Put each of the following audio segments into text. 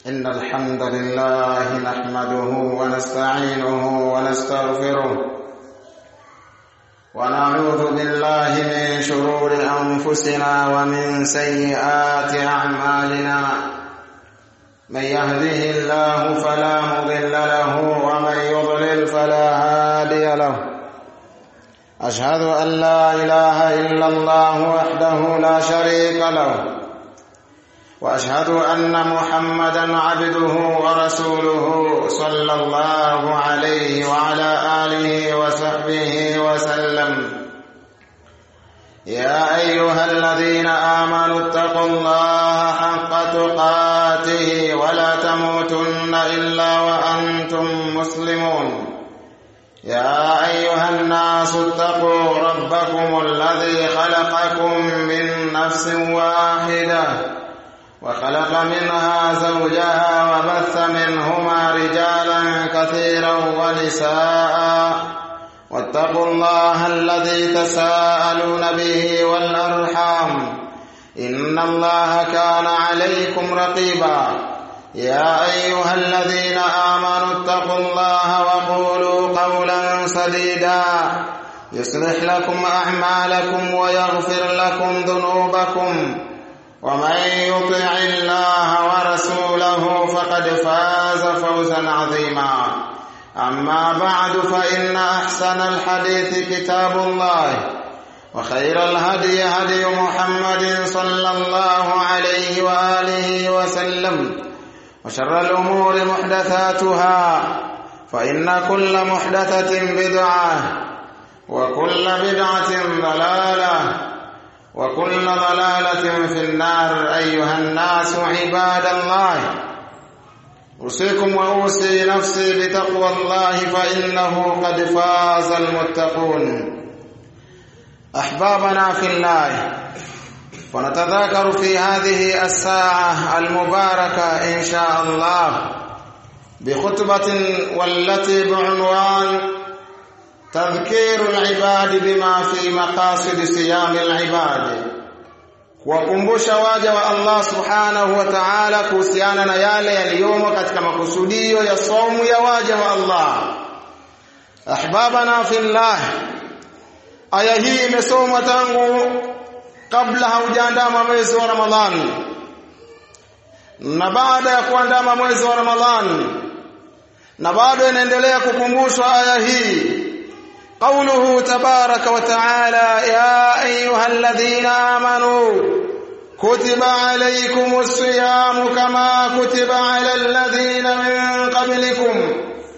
إن الحمد لله نحمده ونستعينه ونستغفره ونعوذ بالله من شرور أنفسنا ومن سيئات أعمالنا من يهده الله فلا مضل له ومن يضلل فلا هادي له أشهد أن لا إله إلا الله وحده لا شريك له واشهد ان محمدا عبده ورسوله صلى الله عليه وعلى اله وصحبه وسلم يا ايها الذين امنوا اتقوا الله حق تقاته ولا تموتن الا وانتم مسلمون يا ايها الناس اتقوا ربكم الذي خلقكم من نفس واحده وخلق منها زوجها وبث منهما رجالا كثيرا ونساء واتقوا الله الذي تساءلون به والارحام ان الله كان عليكم رقيبا يا ايها الذين امنوا اتقوا الله وقولوا قولا سديدا يصلح لكم اعمالكم ويغفر لكم ذنوبكم ومن يطع الله ورسوله فقد فاز فوزا عظيما اما بعد فان احسن الحديث كتاب الله وخير الهدي هدي محمد صلى الله عليه واله وسلم وشر الامور محدثاتها فان كل محدثه بدعه وكل بدعه ضلاله وكل ضلالة في النار أيها الناس عباد الله أوصيكم وأوصي نفسي بتقوى الله فإنه قد فاز المتقون أحبابنا في الله فنتذاكر في هذه الساعة المباركة إن شاء الله بخطبة والتي بعنوان تذكير العباد بما في مقاصد صيام العباد kuwakumbusha waja wa Allah subhanahu wa ta'ala kuhusiana na yale yaliyomo katika makusudio ya saumu ya waja wa Allah ahbabana fillah aya hii imesomwa tangu kabla haujaandama mwezi wa Ramadhani na baada ya kuandama mwezi wa Ramadhani na bado inaendelea kukumbushwa aya hii قوله تبارك وتعالى يا ايها الذين امنوا كتب عليكم الصيام كما كتب على الذين من قبلكم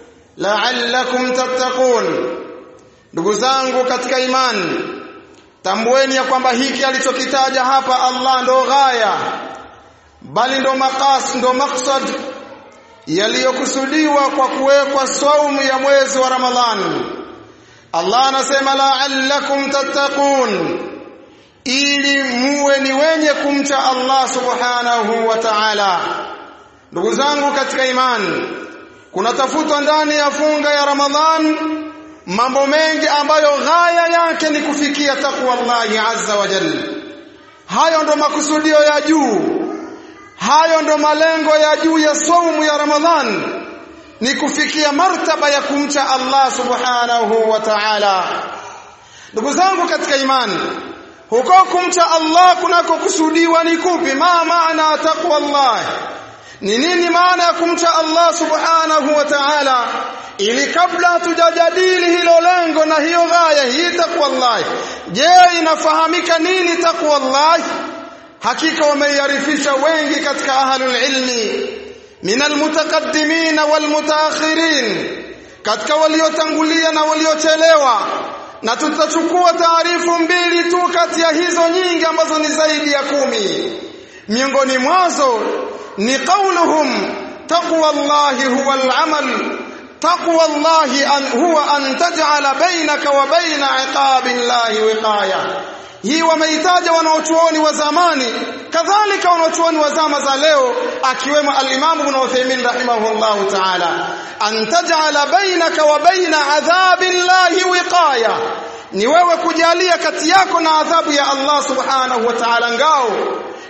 لعلكم تتقون ndugu zangu katika imani tambueni ya kwamba hiki alichokitaja hapa Allah ndo ghaya bali ndo makas ndo maksad yaliyokusudiwa kwa kuwekwa saumu ya mwezi wa Ramadhani Allah anasema la'allakum tattaqun ili muwe ni wenye kumcha Allah subhanahu wa ta'ala ndugu zangu katika imani kunatafutwa ndani ya funga ya Ramadhan mambo mengi ambayo ghaya yake ni kufikia takwa Allah azza wa jalla hayo ndo makusudio ya juu hayo ndo malengo ya juu ya saumu ya Ramadhan ni kufikia martaba ya kumcha Allah subhanahu wa ta'ala ndugu zangu katika imani huko kumcha Allah kunakokusudiwa ni kupi ma maana taqwa Allah ni nini maana ya kumcha Allah subhanahu wa ta'ala ili kabla tujajadili hilo lengo na hiyo ghaya hii taqwa Allah je inafahamika nini taqwa Allah hakika wameiarifisha wengi katika ahlul ilmi min almutaqaddimin walmutaakhirin katika waliotangulia na waliochelewa na tutachukua taarifu mbili tu kati ya hizo nyingi ambazo ni zaidi ya kumi miongoni mwazo ni qauluhum taqwa allahi huwa al-amal taqwa allahi an huwa an taj'ala bainaka wa baina iqabi allahi wiqaya hii wameitaja wanaochuoni wa zamani kadhalika wanaochuoni wa zama za leo akiwemo al-Imam Ibn Uthaymeen rahimahullahu ta'ala an taj'ala bainaka wa baina adhabi llahi wiqaya ni wewe kujalia kati yako na adhabu ya Allah subhanahu wa ta'ala ngao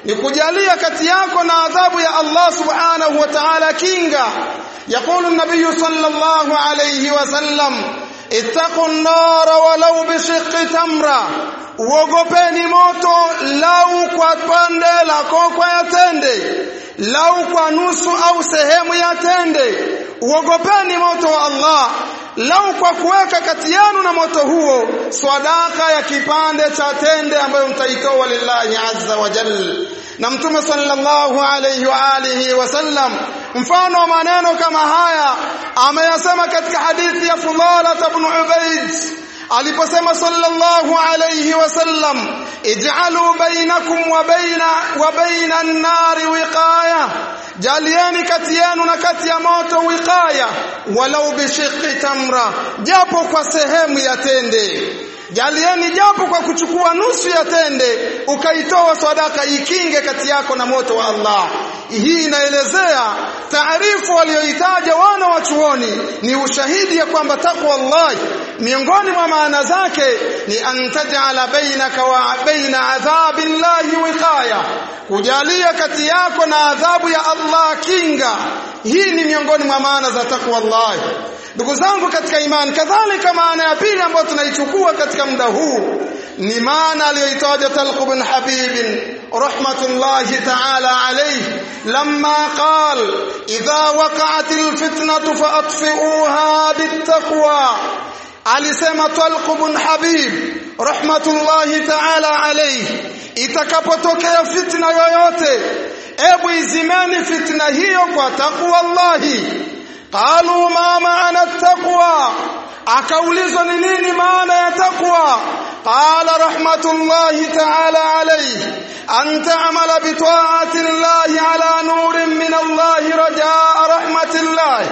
ni kujalia kati yako na adhabu ya Allah subhanahu wa ta'ala kinga يقول النبي صلى الله عليه وسلم اتقوا النار ولو بشق تمره uogopeni moto lau kwa pande la kokwa ya tende lau kwa nusu au sehemu ya tende uogopeni moto wa Allah lau kwa kuweka kati yenu na moto huo swadaka ya kipande cha tende ambayo mtaitoa lillahi azza wa jalla na mtume sallallahu alayhi wa alihi wasallam mfano wa maneno kama haya ameyasema katika hadithi ya Fudala ibn Ubayd aliposema sallallahu alayhi wasallam ij'alu bainakum wa baina wa baina an-nari wiqaya jalieni kati yenu na kati ya moto wiqaya walau bishiqi tamra japo kwa sehemu ya tende jalieni japo kwa kuchukua nusu ya tende ukaitoa sadaka ikinge kati yako na moto wa Allah hii inaelezea taarifu walioitaja wana wa chuoni ni ushahidi ya kwamba takwa Allah miongoni mwa maana zake ni an taj'ala bainaka wa baina adhabi llahi wiqaya kujalia kati yako na adhabu ya Allah kinga hii ni miongoni mwa maana za takwa Allah ndugu zangu katika imani kadhalika maana ya pili ambayo tunaichukua katika muda huu ni maana aliyoitaja Talq bin Habib rahmatullahi ta'ala alayhi lamma qal idha waqa'atil fitnatu faatfi'uha bittaqwa alisema Talq bin Habib rahmatullahi ta'ala alayhi itakapotokea fitna yoyote ebu izimeni fitna hiyo kwa takwa Allahi qalu ma maana taqwa akaulizwa ni nini maana ya taqwa qala rahmatullahi ta'ala alayhi an ta'mala bi ta'ati llahi ala nurin min allahi rajaa rahmatillahi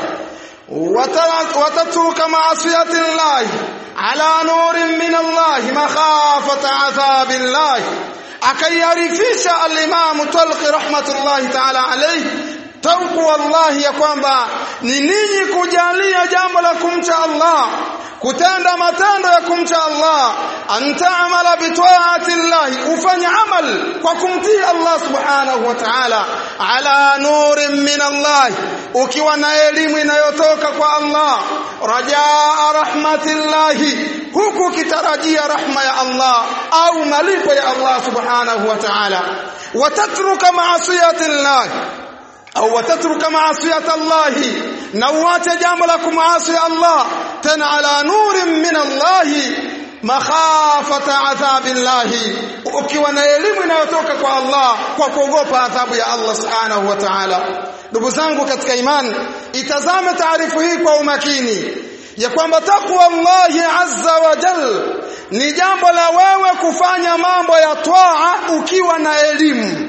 wa tatruka ma'siyati llahi ala nurin min allahi makhafata adhabillahi akaiarifisha al-imam Talqi rahmatullahi ta'ala alayhi tauku wallahi ya kwamba ni ninyi kujalia jambo la kumcha Allah kutenda matendo ya kumcha Allah antaamala bitaati llahi ufanye amal kwa kumtii Allah subhanahu wa ta'ala ala nurin min Allah ukiwa na elimu inayotoka kwa Allah rajaa rahmatillahi huku kitarajia rahma ya Allah au malipo ya Allah subhanahu wa ta'ala watatruka maasiyati llahi au watatruka maasiyata Allah na uache jambo la kumaasi Allah tena ala nurin min Allah makhafata adhabi Allah ukiwa na elimu inayotoka kwa Allah kwa kuogopa adhabu ya Allah subhanahu wa ta'ala ndugu zangu katika imani itazame taarifu hii kwa umakini ya kwamba takwa Allah azza wa jal ni jambo la wewe kufanya mambo ya toa ukiwa na elimu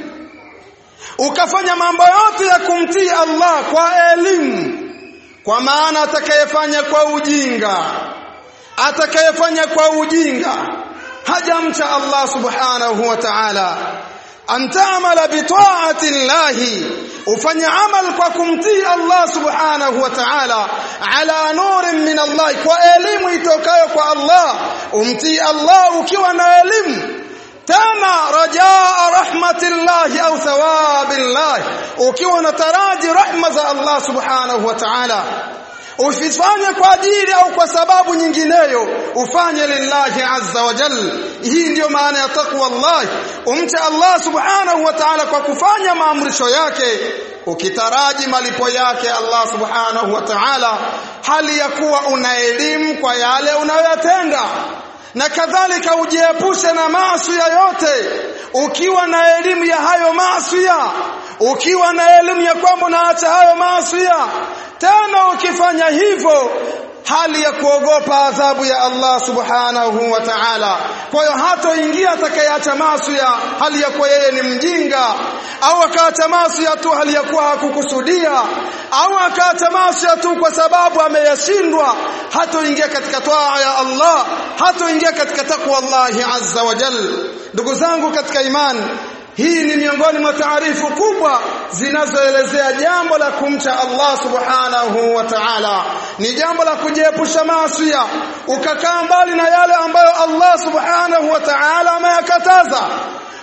ukafanya mambo yote ya kumtii Allah kwa elimu kwa maana atakayefanya kwa ujinga atakayefanya kwa ujinga hajamcha Allah subhanahu wa ta'ala antaamala bitaati llahi ufanye amal kwa kumtii Allah subhanahu wa ta'ala ala nurin min Allah kwa elimu itokayo kwa Allah umtii Allah ukiwa na elimu tena rajaa rahmatillahi au thawabillahi ukiwa unataraji rahma za Allah subhanahu wa ta'ala usifanye kwa ajili au kwa sababu nyingineyo ufanye lillahi azza wa jal hii ndiyo maana ya takwa Allah umche Allah subhanahu wa ta'ala kwa kufanya maamrisho yake ukitaraji malipo yake Allah subhanahu wa ta'ala hali ya kuwa una elimu kwa yale unayoyatenda na kadhalika ujiepushe na maasi yote ukiwa na elimu ya hayo maasi ukiwa na elimu ya kwamba unaacha hayo maasi tena ukifanya hivyo hali ya kuogopa adhabu ya Allah subhanahu wa ta'ala kwa hiyo hatoingia atakayeacha maasi hali ya kuwa yeye ni mjinga au akaacha maasi tu hali ya kuwa hakukusudia au akaacha maasi tu kwa sababu ameyashindwa hatoingia katika taa ya Allah hatoingia katika takwa Allah azza wa jalla ndugu zangu katika imani hii ni miongoni mwa taarifu kubwa zinazoelezea jambo la kumcha Allah subhanahu wa ta'ala ni jambo la kujiepusha maasi ukakaa mbali na yale ambayo Allah subhanahu wa ta'ala ameyakataza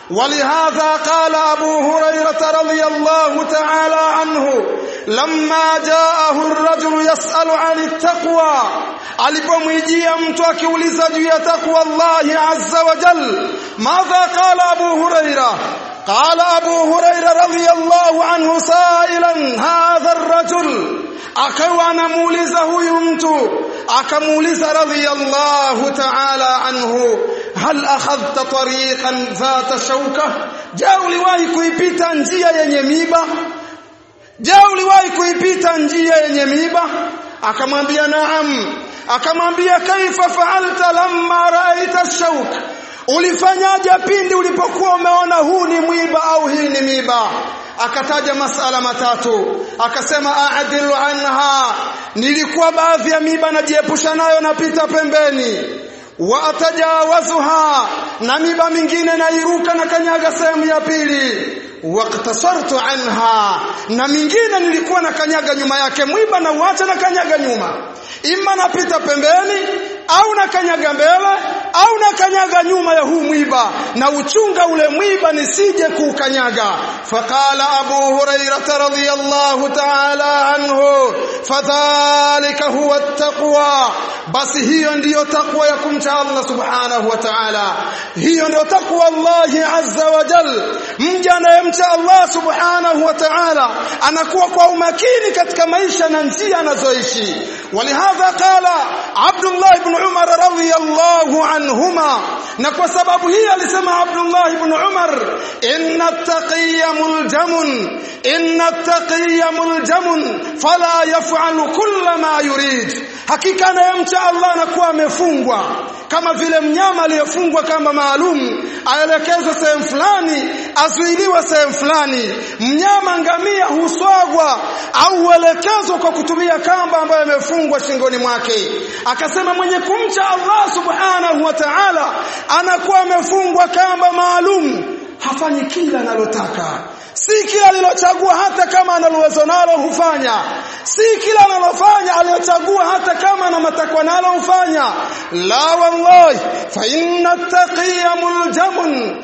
ولهذا قال أبو هريرة رضي الله تعالى عنه لما جاءه الرجل يسأل عن التقوى alipomwijia mtu akiuliza juu ya takwa Allah azza wa jal madha qala Abu Huraira قال أبو هريرة رضي الله عنه سائلا هذا الرجل akawa anamuuliza huyu mtu akamuuliza radhiyallahu ta'ala anhu hal akhadhta tariqan dhata shauka je uliwahi kuipita njia yenye miba je uliwahi kuipita njia yenye miba akamwambia naam akamwambia kaifa fa'alta lamma ra'aita shauk ulifanyaje pindi ulipokuwa umeona huu ni mwiba au hii ni miba akataja masala matatu akasema aadilu anha nilikuwa baadhi ya miba najiepusha nayo napita pembeni wa atajawazuha na miba mingine nairuka na kanyaga sehemu ya pili waqtasartu anha na mingine nilikuwa na kanyaga nyuma yake mwiba na uacha na kanyaga nyuma ima napita pembeni au na kanyaga mbele au na kanyaga nyuma ya huu mwiba na uchunga ule mwiba nisije kuukanyaga faqala abu hurairah radhiyallahu ta'ala anhu fadhalika huwa at-taqwa basi hiyo ndiyo takwa ya kumcha Allah subhanahu wa ta'ala hiyo ndio takwa Allah azza wa jal mja anayemcha Allah subhanahu wa ta'ala anakuwa kwa umakini katika maisha na njia anazoishi walihadha qala Abdullah ibn Umar radhiyallahu anhuma na kwa sababu hii alisema Abdullah ibn Umar inna taqiyya muljamun inna taqiyya muljamun fala yaf'alu kulla ma yurid hakika anayemcha Allah anakuwa amefungwa kama vile mnyama aliyefungwa kama maalum aelekezwe sehemu fulani azuiliwe sehemu fulani mnyama ngamia huswagwa au uelekezwa kwa kutumia kamba ambayo imefungwa shingoni mwake akasema mwenye kumcha Allah subhanahu wa ta'ala anakuwa amefungwa kamba maalum hafanyi kila analotaka si kila alilochagua hata kama analuwezo nalo hufanya si kila analofanya aliyochagua hata kama ana matakwa nalo hufanya la wallahi fa inna taqiya muljamun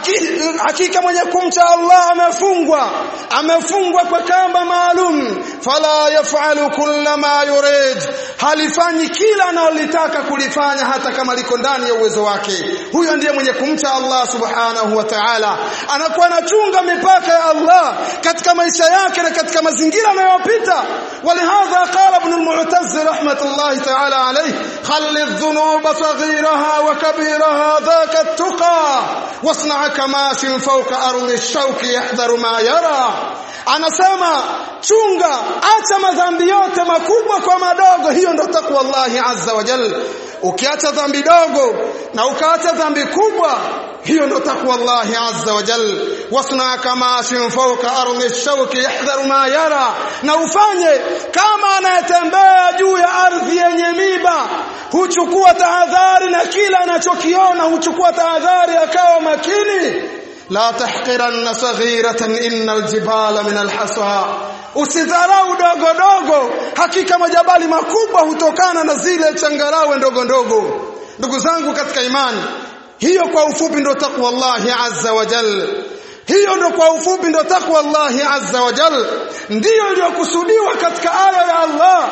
hakika mwenye kumcha Allah amefungwa amefungwa kwa kamba maalum fala yafalu kulla ma yurid halifanyi kila analotaka kulifanya hata kama liko ndani ya uwezo wake huyo ndiye mwenye kumcha Allah subhanahu wa ta'ala anakuwa anachunga mipaka ya Allah katika maisha yake na katika mazingira anayopita ولهذا قال ابن المعتز رحمة الله تعالى عليه خل الذنوب صغيرها وكبيرها ذاك التقى واصنع كماش فوق أرض الشوك يحذر ما يرى anasema chunga acha madhambi yote makubwa kwa madogo hiyo ndo takwa Allah azza wa jalla ukiacha dhambi dogo na ukaacha dhambi kubwa hiyo ndo takwa Allah azza wa jalla wasna kama fawqa ardi shawki yahdharu ma yara na ufanye kama anayetembea juu ya ardhi yenye miba huchukua tahadhari na kila anachokiona huchukua tahadhari akawa makini la tahqiranna saghiratan innal jibala min alhasa usidharau dogo dogo hakika majabali makubwa hutokana na zile changarawe ndogo ndogo ndugu zangu katika imani hiyo kwa ufupi ndo takwa Allah azza wa jal hiyo ndo kwa ufupi ndo takwa Allah azza wa jal ndiyo iliyokusudiwa katika aya ya Allah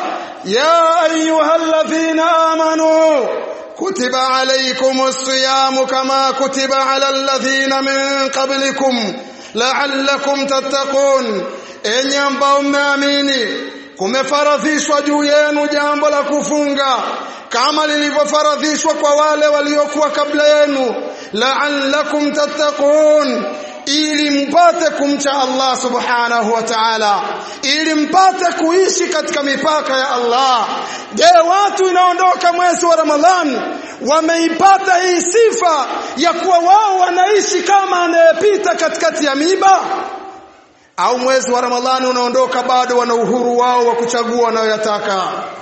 ya ayyuhalladhina amanu كتب عليكم الصيام كما كتب على الذين من قبلكم لعلكم تتقون enyi ambao mmeamini kumefaradhishwa juu yenu jambo la kufunga kama lilivyofaradhishwa kwa wale waliokuwa kabla yenu la'allakum tattaqun ili mpate kumcha Allah subhanahu wa ta'ala ili mpate kuishi katika mipaka ya Allah je watu inaondoka mwezi wa Ramadhani wameipata hii sifa ya kuwa wao wanaishi kama anayepita katikati ya miba au mwezi wa Ramadhani unaondoka bado wana uhuru wao wa kuchagua wanayoyataka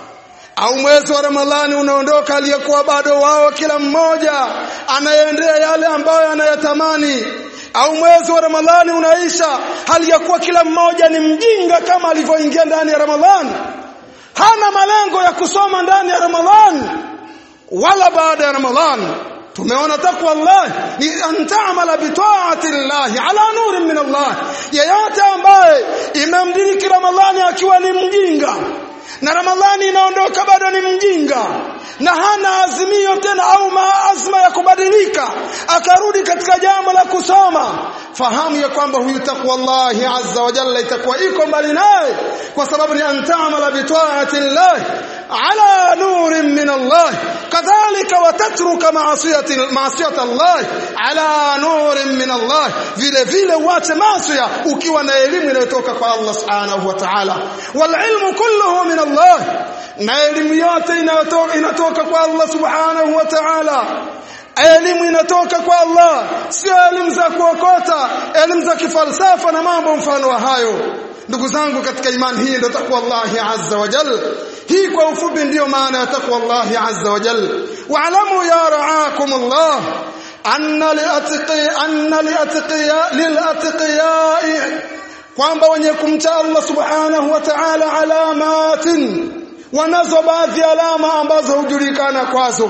au mwezi wa Ramadhani unaondoka aliyekuwa bado wao kila mmoja anayeendea yale ambayo anayatamani au mwezi wa Ramadhani unaisha hali ya kuwa kila mmoja ni mjinga kama alivyoingia ndani ya Ramadhani hana malengo ya kusoma ndani ya Ramadhani wala baada ya Ramadhani tumeona takwa Allah ni an ta'mala bi ta'ati Allah ala nurin min Allah yeyote ambaye imemdiriki Ramadhani akiwa ni mjinga na Ramadhani inaondoka bado ni mjinga na hana azimio tena au maazma ya kubadilika akarudi katika jambo la kusoma fahamu ya kwamba huyu takwa Allah azza wa jalla itakuwa iko mbali naye kwa sababu ni antamala bi ta'ati Allah ala nurin min Allah kadhalika watatruka ma'asiyati ma'asiyati Allah ala nurin min Allah vile vile uache maasiya ukiwa na elimu inayotoka kwa Allah subhanahu wa ta'ala wal ilmu kulluhu min Allah na elimu yote inayotoka inatoka kwa Allah subhanahu wa ta'ala elimu inatoka kwa Allah sio elimu za kuokota elimu za kifalsafa na mambo mfano wa hayo ndugu zangu katika imani hii ndio takwa Allah azza wa jalla hii kwa ufupi ndiyo maana ya takwa Allah azza wa jalla wa'lamu ya ra'akum Allah anna li'atqi anna li'atqiya lil'atqiya kwamba wenye kumcha Allah subhanahu wa ta'ala alamatin wanazo baadhi ya alama ambazo hujulikana kwazo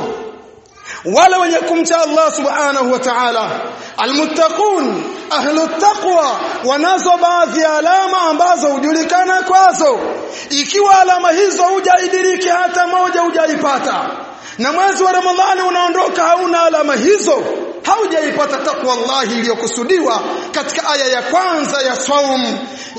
wale wenye kumcha Allah subhanahu wa ta'ala almuttaqun ahlu taqwa wanazo baadhi ya alama ambazo hujulikana kwazo ikiwa alama hizo hujaidiriki hata moja hujaipata na mwezi wa Ramadhani unaondoka hauna alama hizo haujaipata takwa Allah iliyokusudiwa katika aya ya kwanza ya saum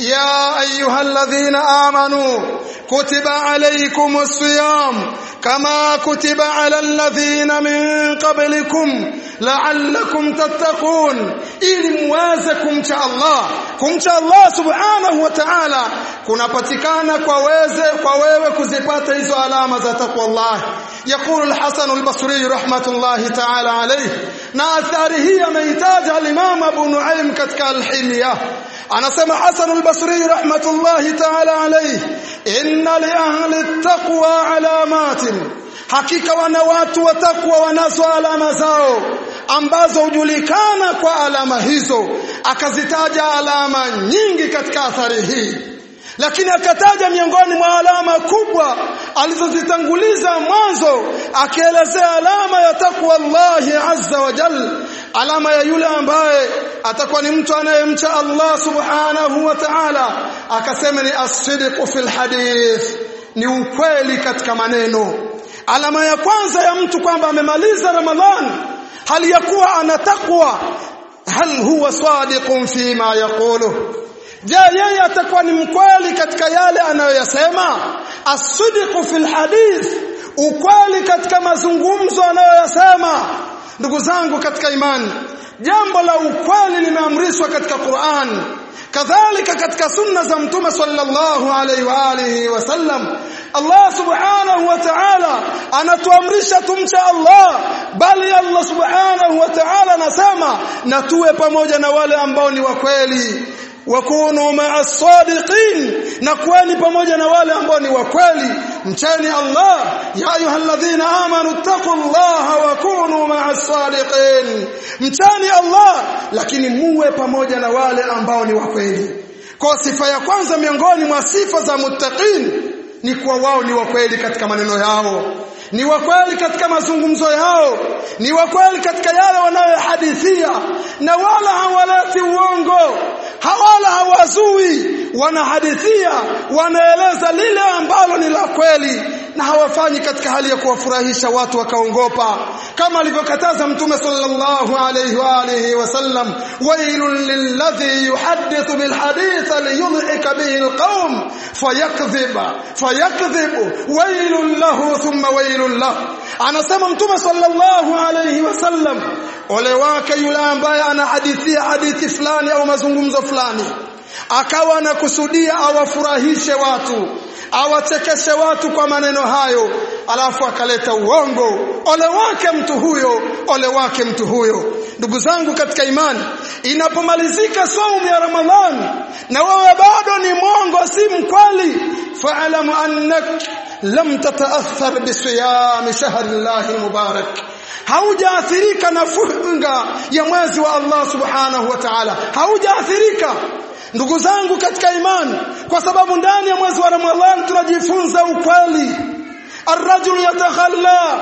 ya ayyuhalladhina amanu kutiba alaykumus siyam kama kutiba alal ladhina min qablikum la'allakum tattaqun ili muweze kumcha Allah kumcha Allah subhanahu wa ta'ala kunapatikana kwa weze kwa wewe kuzipata hizo alama za takwa Allah يقول الحسن البصري رحمة الله تعالى عليه na athari hii ameitaja al-Imam Abu Nuaim katika al-Hilya anasema Hasan al-Basri rahmatullahi ta'ala alayhi inna li ahli at-taqwa alamatin hakika wana watu wa takwa wanazo alama zao ambazo hujulikana kwa alama hizo akazitaja alama nyingi katika athari hii lakini akataja miongoni mwa alama kubwa alizozitanguliza mwanzo akielezea alama ya takwa Allah azza wa jalla alama ya yule ambaye atakuwa ni mtu anayemcha Allah subhanahu wa ta'ala akasema ni as-sidq fil hadith ni ukweli katika maneno alama ya kwanza ya mtu kwamba amemaliza ramadhan hali ya kuwa ana takwa hal huwa sadiqun fima yaqulu je yeye atakuwa ni mkweli katika yale anayoyasema as-sidqu fil hadith ukweli katika mazungumzo anayoyasema ndugu zangu katika imani jambo la ukweli limeamrishwa katika Qur'an kadhalika katika sunna za mtume sallallahu alaihi wa alihi wasallam Allah subhanahu wa ta'ala anatuamrisha tumcha Allah bali Allah subhanahu wa ta'ala anasema na tuwe pamoja na wale ambao ni wa kweli wakunu ma'a sadiqin na kuweni pamoja na wale ambao ni wa kweli mcheni Allah ya ayyuhalladhina amanu taqullaha wa kunu ma'a sadiqin mcheni Allah lakini muwe pamoja na wale ambao ni wa kweli kwa sifa ya kwanza miongoni mwa sifa za muttaqin ni kuwa wao ni wa kweli katika maneno yao ni wa kweli katika mazungumzo yao ni wa kweli katika yale wanayohadithia na wala hawaleti uongo hawala hawazui wanahadithia wanaeleza lile ambalo ni la kweli na hawafanyi katika hali ya kuwafurahisha watu wakaongopa kama alivyokataza mtume sallallahu alayhi wa alihi wasallam wailul lilladhi yuhaddithu bilhadith liyudhika bihi alqawm fayakdhiba fayakdhibu wailul lahu thumma wailul lahu anasema mtume sallallahu alayhi wasallam ole wake yule ambaye anahadithia hadithi fulani au mazungumzo fulani akawa anakusudia awafurahishe watu awachekeshe watu kwa maneno hayo alafu akaleta uongo ole wake mtu huyo ole wake mtu huyo ndugu zangu katika imani inapomalizika saumu ya ramadhani na wewe bado ni mwongo si mkweli fa'lamu annak lam tataathar bisiyam shahrillahi mubarak haujaathirika na funga ya mwezi wa Allah subhanahu wa ta'ala haujaathirika ndugu zangu katika imani kwa sababu ndani ya mwezi wa Ramadhani tunajifunza ukweli الرجل يتخلى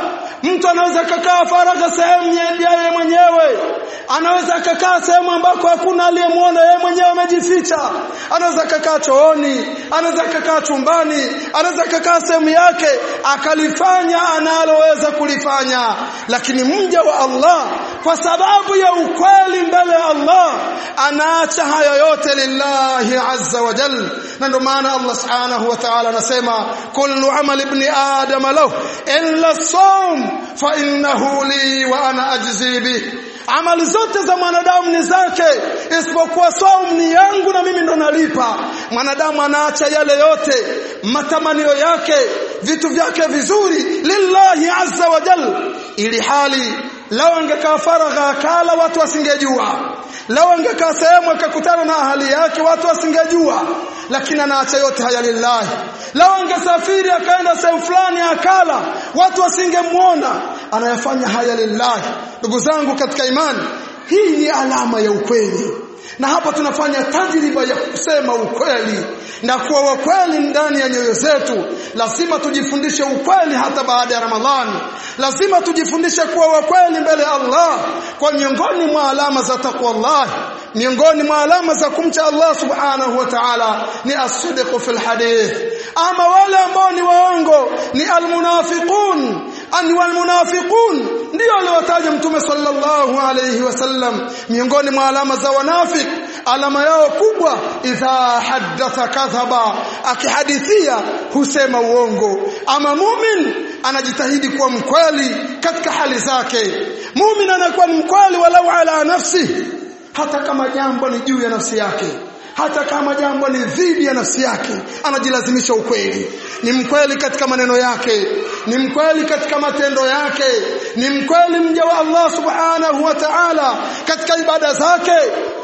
mtu anaweza kakaa faragha sehemu yeye mwenyewe anaweza kakaa sehemu ambako hakuna aliyemwona yeye mwenyewe amejificha anaweza kakaa chooni anaweza kakaa chumbani anaweza kakaa sehemu yake akalifanya analoweza kulifanya lakini mja wa Allah kwa sababu ya ukweli mbele ya Allah anaacha haya yote lillahi azza wa jalla na ndio maana Allah subhanahu wa ta'ala anasema kullu amal ibn adam lahu illa sawm fa innahu li wa ana ajzi bih amali zote za mwanadamu ni zake isipokuwa saum ni yangu na mimi ndo nalipa mwanadamu anaacha yale yote matamanio yake vitu vyake vizuri lillahi azza wa jalla ili hali lao angekaa faragha akala watu wasingejua lao angekaa sehemu akakutana na ahali yake watu wasingejua lakini anaacha yote haya lillahi lao angesafiri akaenda sehemu fulani akala watu wasingemwona anayafanya haya lillahi ndugu zangu katika imani hii ni alama ya ukweli na hapa tunafanya tajriba ya kusema ukweli na kuwa wakweli ndani ya nyoyo zetu lazima tujifundishe ukweli hata baada ya ramadhani lazima tujifundishe kuwa wakweli mbele ya Allah kwa miongoni mwa alama za taqwa Allah miongoni mwa alama za kumcha Allah subhanahu wa ta'ala ni as-sidqu fil hadith ama wale ambao ni waongo ni almunafiqun ani walmunafiqun ndio aliwataja mtume sallallahu alayhi wasallam miongoni mwa alama za wanafik alama yao kubwa idha haddatha kadhaba akihadithia husema uongo ama mumin anajitahidi kuwa mkweli katika hali zake mumin anakuwa ni mkweli walau ala nafsi hata kama jambo ni juu ya nafsi yake hata kama jambo ni dhidi ya nafsi yake anajilazimisha ukweli ni mkweli katika maneno yake ni mkweli katika matendo yake ni mkweli mja wa Allah subhanahu wa ta'ala katika ibada zake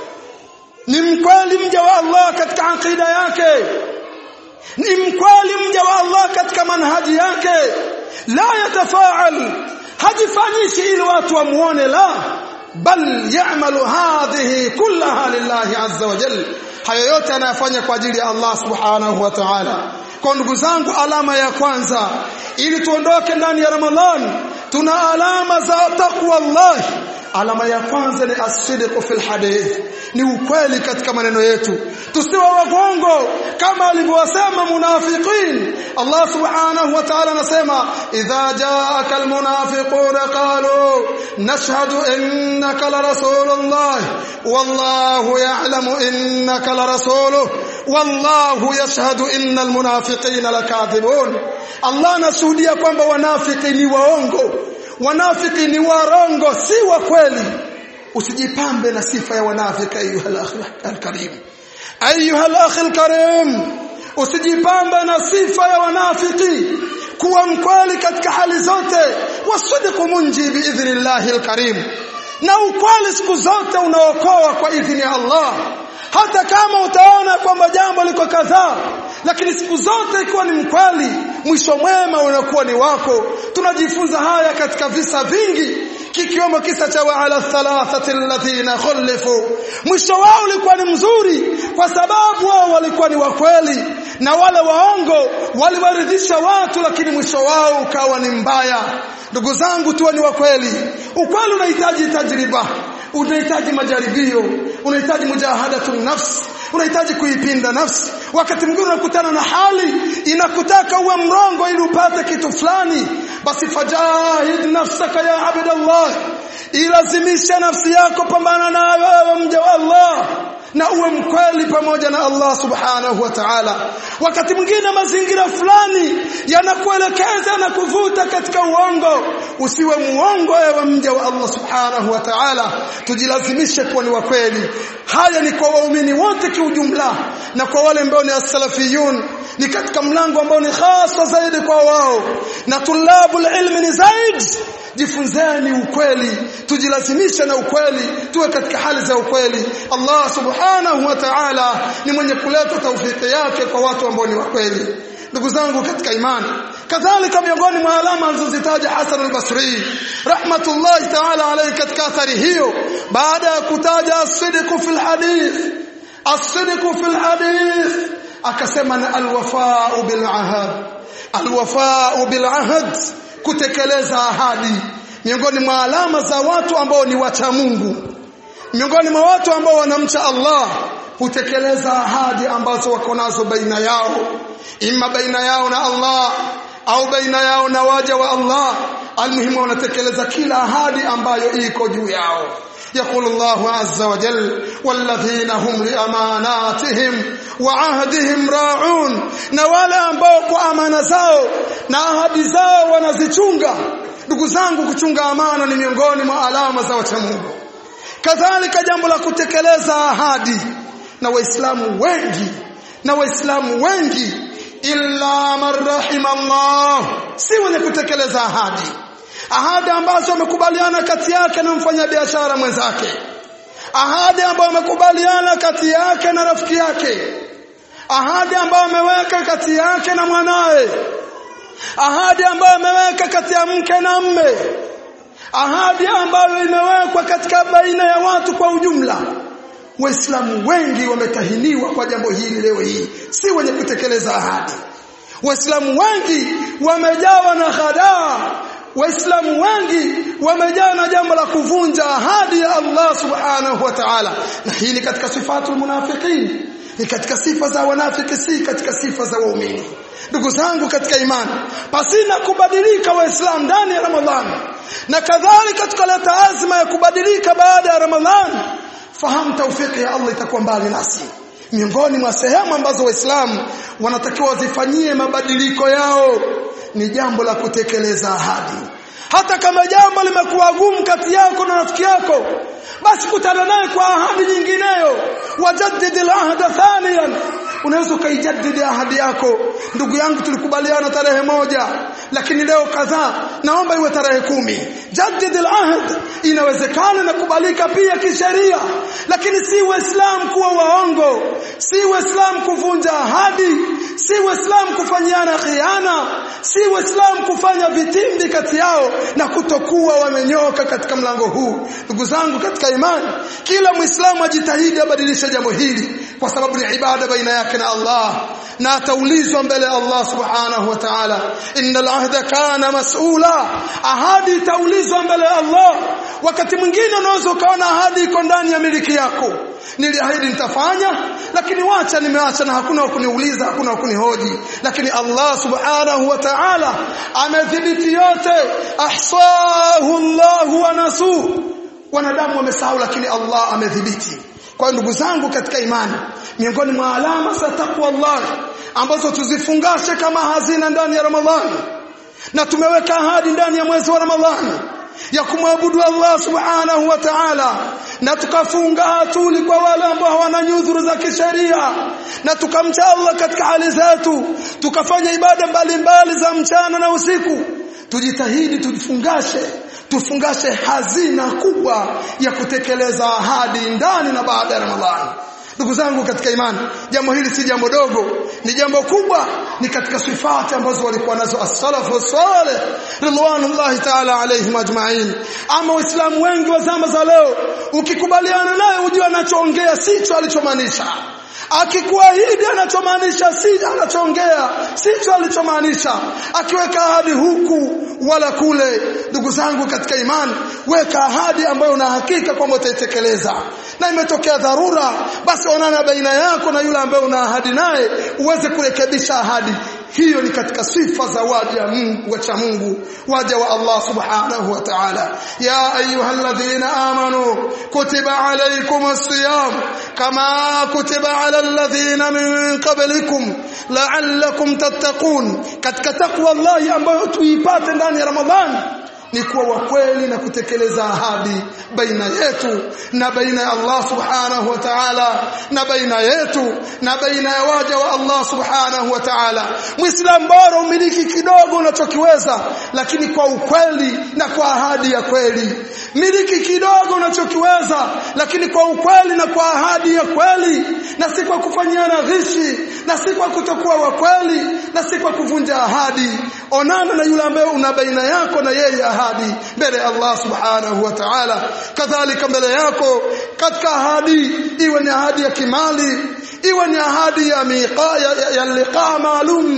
ni mkweli mja wa Allah katika akida yake ni mkweli mja wa Allah katika manhaji yake la yatafaal hajifanyishi ili watu wamuone la bal ya'malu hadhihi kullaha lillahi azza wa jalla hayo yote anayafanya kwa ajili ya Allah subhanahu wa ta'ala kwa ndugu zangu alama ya kwanza ili tuondoke ndani ya Ramadhan tuna alama za taqwa Allah alama ya kwanza ni as-sidq fil hadith ni ukweli katika maneno yetu tusiwe wagongo kama alivyowasema munafiqin Allah subhanahu wa ta'ala anasema idha jaaka almunafiqun qalu nashhadu innaka la rasulullah wallahu ya'lamu innaka la rasuluhu wallahu yashhadu innal munafiqina lakathibun Allah anashuhudia kwamba wanafiki ni waongo wanafiki ni warongo si wa kweli usijipambe na sifa ya wanafiki ayuha al-karim ayuha al karim usijipambe na sifa ya wanafiki kuwa mkweli katika hali zote wasidiku munji biidhnillahi al-karim na ukweli siku zote unaokoa kwa idhini ya Allah hata kama utaona kwamba jambo liko kadhaa lakini siku zote ikiwa ni mkweli mwisho mwema unakuwa ni wako tunajifunza haya katika visa vingi kikiwemo kisa cha waala thalathati alladhina khulifu mwisho wao ulikuwa ni mzuri kwa sababu wao walikuwa ni wakweli na wale waongo waliwaridhisha watu lakini mwisho wao ukawa ni mbaya ndugu zangu tuwe ni wakweli ukweli unahitaji tajriba unahitaji majaribio unahitaji mujahadatu nafsi unahitaji kuipinda nafsi wakati mwingine unakutana na hali inakutaka uwe mrongo ili upate kitu fulani basi fajahid nafsaka ya abdallah ilazimisha nafsi yako pambana nayo wewe mja wa Allah na uwe mkweli pamoja na Allah subhanahu wa ta'ala wakati mwingine mazingira fulani yanakuelekeza na kuvuta katika uongo usiwe muongo ewe mja wa Allah subhanahu wa ta'ala tujilazimishe kuwa ni wakweli haya ni kwa waumini wote kiujumla na kwa wale ambao ni as-salafiyun ni katika mlango ambao ni hasa zaidi kwa wao na tulabul ilmi ni zaidi jifunzeni ukweli tujilazimishe na ukweli tuwe katika hali za ukweli Allah subhanahu wa ta'ala ni mwenye kuleta taufiki yake kwa watu ambao ni wakweli ndugu zangu katika imani kadhalika miongoni mwa alama alizozitaja Hasan al-Basri rahmatullahi ta'ala alayhi katika athari hiyo baada ya kutaja as-sidqu fil hadith as-sidqu fil hadith akasema na al-wafa'u bil ahad al-wafa'u bil ahad kutekeleza ahadi miongoni mwa alama za watu ambao ni wacha Mungu miongoni mwa watu ambao wanamcha Allah hutekeleza ahadi ambazo wako nazo baina yao imma baina yao na Allah au baina yao na waja wa Allah almuhimu wanatekeleza kila ahadi ambayo iko juu yao يقول الله عز وجل والذين هم لأماناتهم وعهدهم راعون na wale ambao kwa amana zao na ahadi zao wanazichunga ndugu zangu kuchunga amana ni miongoni mwa alama za wacha Mungu kadhalika jambo la kutekeleza ahadi na waislamu wengi na waislamu wengi illa man rahimallah si wenye kutekeleza ahadi ahadi ambazo wamekubaliana kati yake na mfanyabiashara mwenzake ahadi ambayo wamekubaliana kati yake na rafiki yake ahadi ambayo ameweka kati yake na mwanaye ahadi ambayo ameweka kati ya mke na mme ahadi ambayo imewekwa katika baina ya watu kwa ujumla waislamu wengi wametahiniwa kwa jambo hili leo hii si wenye kutekeleza ahadi waislamu wengi wamejawa na ghadaa waislamu wengi wamejaa na jambo la kuvunja ahadi ya Allah subhanahu wa ta'ala na hii ni katika sifatul munafiqin ni katika sifa za wanafiki si katika sifa za waumini ndugu zangu katika imani pasina kubadilika waislamu ndani ya ramadhani na kadhalika tukaleta azma ya kubadilika baada ya ramadhani fahamu taufiki ya Allah itakuwa mbali nasi miongoni mwa sehemu ambazo waislamu wanatakiwa wazifanyie mabadiliko yao ni jambo la kutekeleza ahadi hata kama jambo limekuwa gumu kati yako na rafiki yako basi kutana naye kwa ahadi nyingineyo wajaddid al-ahda thaniyan unaweza ukaijadidi ahadi yako ndugu yangu tulikubaliana tarehe moja lakini leo kadhaa naomba iwe tarehe kumi jaddid al-ahd inawezekana na kubalika pia kisheria lakini si waislamu kuwa waongo si waislamu kuvunja ahadi si waislamu kufanyiana khiana si waislamu kufanya vitimbi kati yao na kutokuwa wamenyoka katika mlango huu ndugu zangu katika imani kila muislamu ajitahidi abadilishe jambo hili kwa sababu ni ibada baina yake na Allah na ataulizwa mbele ya Allah subhanahu wa ta'ala innal ahda kana mas'ula ahadi itaulizwa mbele ya Allah wakati mwingine unaweza ukaona ahadi iko ndani ya miliki yako niliahidi nitafanya lakini wacha nimeacha na hakuna wa kuniuliza hakuna wa kunihoji lakini Allah subhanahu wa ta'ala amedhibiti yote ahsahu Allah wa nasu wanadamu wamesahau lakini Allah amedhibiti kwa ndugu zangu katika imani miongoni mwa alama za takwa Allah ambazo tuzifungashe kama hazina ndani ya Ramadhani na tumeweka ahadi ndani ya mwezi wa Ramadhani ya kumwabudu Allah subhanahu wa ta'ala na tukafunga hatuli kwa wale ambao hawana nyudhuru za kisheria na tukamcha Allah katika hali zetu tukafanya ibada mbalimbali za mchana na usiku tujitahidi tujifungashe tufungashe hazina kubwa ya kutekeleza ahadi ndani na baada ya Ramadhani ndugu zangu katika imani jambo hili si jambo dogo ni jambo kubwa ni katika sifati ambazo walikuwa nazo as-salafu salih ridwanullahi ta'ala alayhim ajma'in ama waislamu wengi wa zama za leo ukikubaliana naye ujue anachoongea sicho alichomaanisha akikuahidi anachomaanisha si anachoongea sicho alichomaanisha akiweka ahadi huku wala kule ndugu zangu katika imani weka ahadi ambayo una hakika kwamba utaitekeleza na imetokea dharura basi onana baina yako na yule ambaye una ahadi naye uweze kurekebisha ahadi hiyo ni katika sifa za waja Mungu wacha Mungu waja wa Allah subhanahu wa ta'ala ya ayyuhalladhina amanu kutiba alaykumus siyam kama kutiba ala alladhina min qablikum la'allakum tattaqun katika takwa Allah ambayo tuipate ndani ya Ramadhani ni kuwa wa kweli na kutekeleza ahadi baina yetu na baina ya Allah subhanahu wa ta'ala na baina yetu na baina ya waja wa Allah subhanahu wa ta'ala muislam bora umiliki kidogo unachokiweza lakini kwa ukweli na kwa ahadi ya kweli miliki kidogo unachokiweza lakini kwa ukweli na kwa ahadi ya kweli na si kwa kufanyiana ghishi na si kwa kutokuwa wa kweli na si kwa kuvunja ahadi onana na yule ambaye una baina yako na yeye ahadi mbele ya Allah subhanahu wa ta'ala kadhalika mbele yako katika ahadi iwe ni ahadi ya kimali iwe ni ahadi ya miqa ya, ya, ya liqa maalum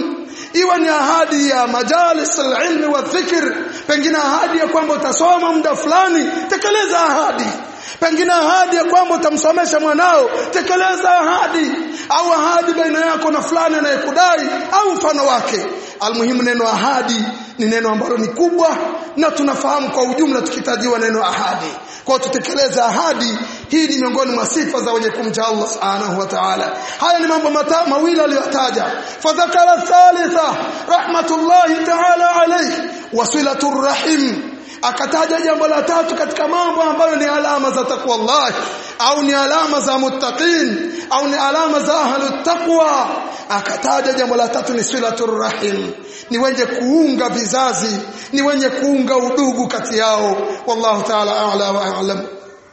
iwe ni ahadi ya majalis alilmi wa dhikr pengine ahadi ya kwamba utasoma muda fulani tekeleza ahadi pengine ahadi ya kwamba utamsomesha mwanao tekeleza ahadi au ahadi baina yako na fulani anayekudai au mfano wake almuhimu neno ahadi ni neno ambalo ni kubwa na tunafahamu kwa ujumla tukitajiwa neno ahadi kwa tutekeleza ahadi hii ni miongoni mwa sifa za wenye kumcha Allah subhanahu wa ta'ala haya ni mambo mawili aliyotaja fadhakara thalitha rahmatullahi ta'ala alayhi wasilatur rahim akataja jambo la tatu katika mambo ambayo ni alama za takwa Allah au ni alama za muttaqin au ni alama za ahlut taqwa akataja jambo la tatu ni silatur rahim ni wenye kuunga vizazi ni wenye kuunga udugu kati yao wallahu ta'ala a'la wa a'lam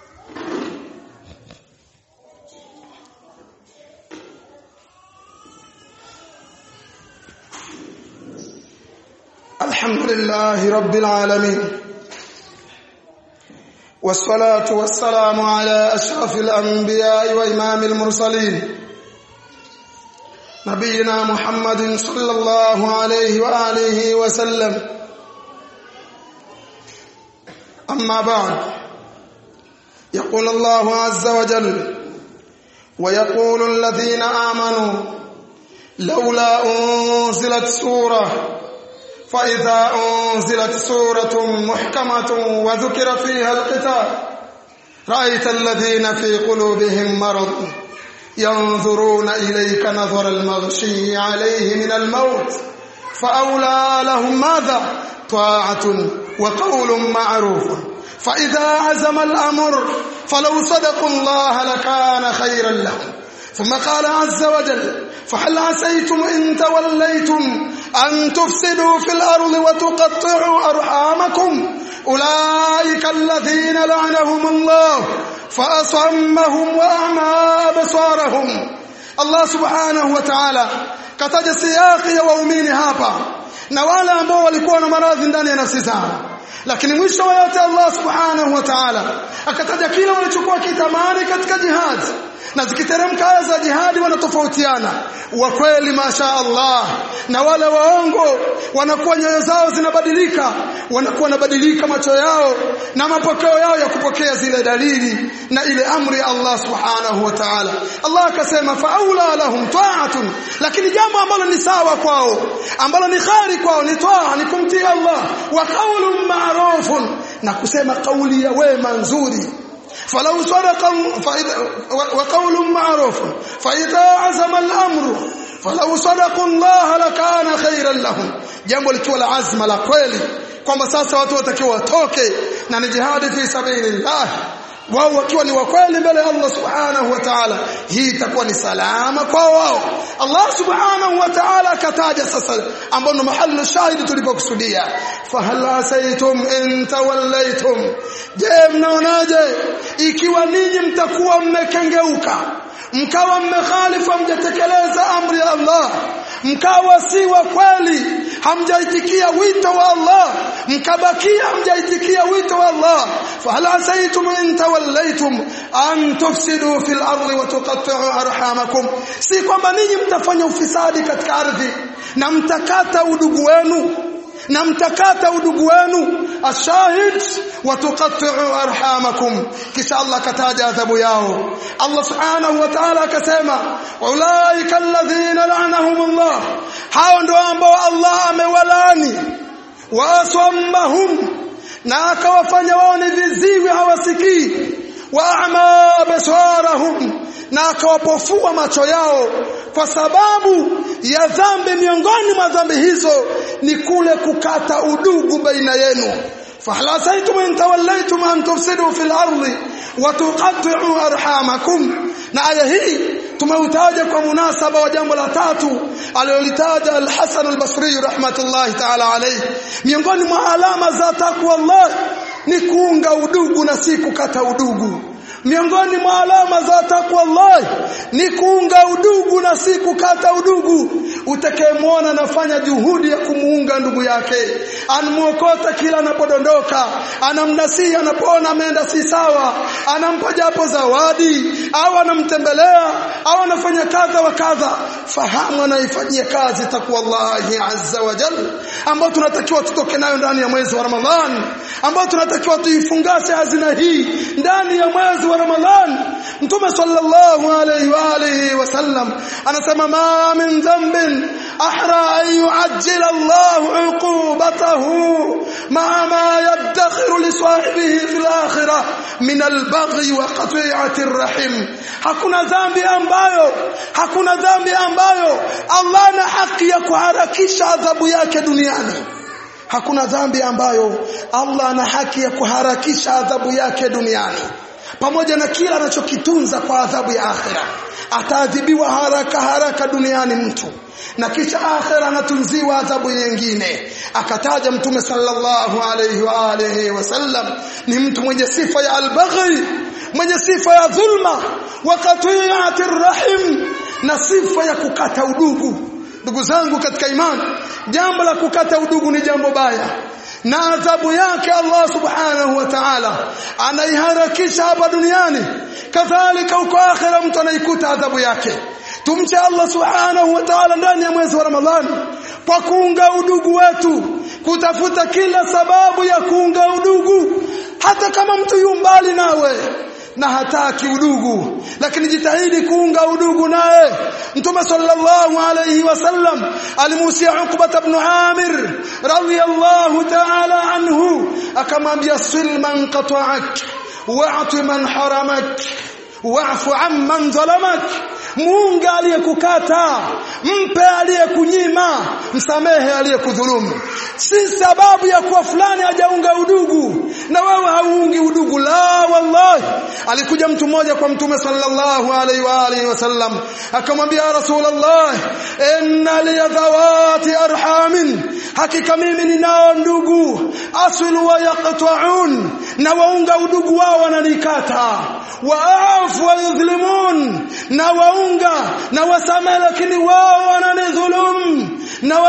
الحمد لله رب العالمين والصلاة والسلام على أشرف الأنبياء وإمام المرسلين نبينا محمد صلى الله عليه وآله وسلم أما بعد يقول الله عز وجل ويقول الذين آمنوا لولا أنزلت سورة فإذا أنزلت سورة محكمة وذكر فيها القتال رأيت الذين في قلوبهم مرض ينظرون إليك نظر المغشي عليه من الموت فأولى لهم ماذا طاعة وقول معروف فإذا عزم الأمر فلو صدقوا الله لكان خيرا لهم ثم قال عز وجل فهل عسيتم إن توليتم أن تفسدوا في الأرض وتقطعوا أرحامكم أولئك الذين لعنهم الله فأصمهم وأعمى أبصارهم الله سبحانه وتعالى kataja siyaki ya waumini hapa na wale ambao walikuwa na maradhi ndani ya nafsi zao lakini mwisho wa yote Allah subhanahu wa ta'ala akataja kile walichokuwa kitamani katika jihad na zikiteremka aya za jihadi wanatofautiana wa kweli masha Allah na wale waongo wanakuwa nyoyo zao zinabadilika wanakuwa wanabadilika macho yao na mapokeo yao ya kupokea zile dalili na ile amri ya Allah subhanahu wa ta'ala Allah akasema faula lahum ta'atun lakini jambo ambalo ni sawa kwao ambalo ni khari kwao ni taa ni kumtii Allah wa qaulun ma'rufun na kusema kauli ya wema nzuri فلو صدق وقول معروف فإذا عزم الأمر فلو صدقوا الله لكان خيرا لهم jambo likiwa la azma la kweli kwamba sasa watu watakiwa watoke na ni jihadi fi sabilillah wao wakiwa ni wakweli mbele ya Allah subhanahu wa ta'ala hii itakuwa ni salama kwa wao Allah subhanahu wa ta'ala akataja sasa ambao ni mahali shahidi tulipokusudia fahal asaitum in tawallaitum je mnaonaje ikiwa ninyi mtakuwa mmekengeuka mkawa mmekhalifa mjatekeleza amri ya Allah mkawa si wa kweli hamjaitikia wito wa Allah mkabakia hamjaitikia wito wa Allah fahal asaitum in tawallaitum an tufsidu fil ardi wa tuqatti'u arhamakum si kwamba ninyi mtafanya ufisadi katika ardhi na mtakata udugu wenu na mtakata udugu wenu ashahid wa tuqatti'u arhamakum kisha Allah kataja adhabu yao Allah subhanahu wa ta'ala akasema ulaika alladhina la'anahum Allah hao ndio ambao Allah amewalani wasammahum na akawafanya wao ni viziwi hawasikii wa a'ma basarahum na akawapofua macho yao kwa sababu ya dhambi miongoni mwa dhambi hizo ni kule kukata udugu baina yenu فهل عسيتم إن توليتم أن تفسدوا في الأرض وتقطعوا أرحامكم na aya hii tumeutaja kwa munasaba wa jambo la tatu alilolitaja al-Hasan al-Basri rahmatullahi ta'ala alayhi miongoni mwa alama za takwa Allah ni kuunga udugu na si kukata udugu miongoni mwa alama za takwa Allah ni kuunga udugu na si kukata udugu utakayemwona anafanya juhudi ya kumuunga ndugu yake anamuokota kila anapodondoka anamnasihi anapoona ameenda si sawa anampa japo zawadi au anamtembelea au anafanya kadha wa kadha fahamu anaifanyia kazi takwa Allah azza wa jalla ambao tunatakiwa tutoke nayo ndani ya mwezi wa Ramadhan ambao tunatakiwa tuifungashe hazina hii ndani ya mwezi wa Ramadhan Mtume sallallahu alayhi wa alihi wasallam anasema ma min dhanbin ahra an yu'ajjila Allah uqubatahu ma ma yadakhiru li sahibihi fil akhirah min al-baghi wa qati'ati ar-rahim hakuna dhambi ambayo hakuna dhambi ambayo Allah ana haki ya kuharakisha adhabu yake duniani hakuna dhambi ambayo Allah ana haki ya kuharakisha adhabu yake duniani pamoja na kila anachokitunza kwa adhabu ya akhira ataadhibiwa haraka haraka duniani mtu na kisha akhira anatunziwa adhabu nyingine akataja mtume sallallahu alayhi wa alihi wasallam ni mtu mwenye sifa ya albaghi mwenye sifa ya dhulma wa qati'ati rahim na sifa ya kukata udugu ndugu zangu katika imani jambo la kukata udugu ni jambo baya na adhabu yake Allah subhanahu wa ta'ala anaiharakisha hapa duniani kadhalika huko akhira mtu anaikuta adhabu yake tumche Allah subhanahu wa ta'ala ndani ya mwezi wa Ramadhani kwa kuunga udugu wetu kutafuta kila sababu ya kuunga udugu hata kama mtu yu mbali nawe na hataki udugu lakini jitahidi kuunga udugu naye mtume sallallahu alayhi wasallam alimuhusia Uqba ibn Amir radiyallahu ta'ala anhu akamwambia sil man qata'ak wa'ti man haramak wa'fu amman zalamak muunga aliyekukata mpe aliyekunyima msamehe aliyekudhulumu si sababu ya kuwa fulani hajaunga udugu na wewe hauungi udugu la wallahi alikuja mtu mmoja kwa mtume sallallahu alaihi wa alihi wasallam akamwambia rasulullah inna li dhawati arhamin hakika mimi ninao ndugu aslu wa yaqta'un na waunga udugu wao wananikata waafu wa yudhlimun na waunga na wasamehe lakini wao wananidhulum na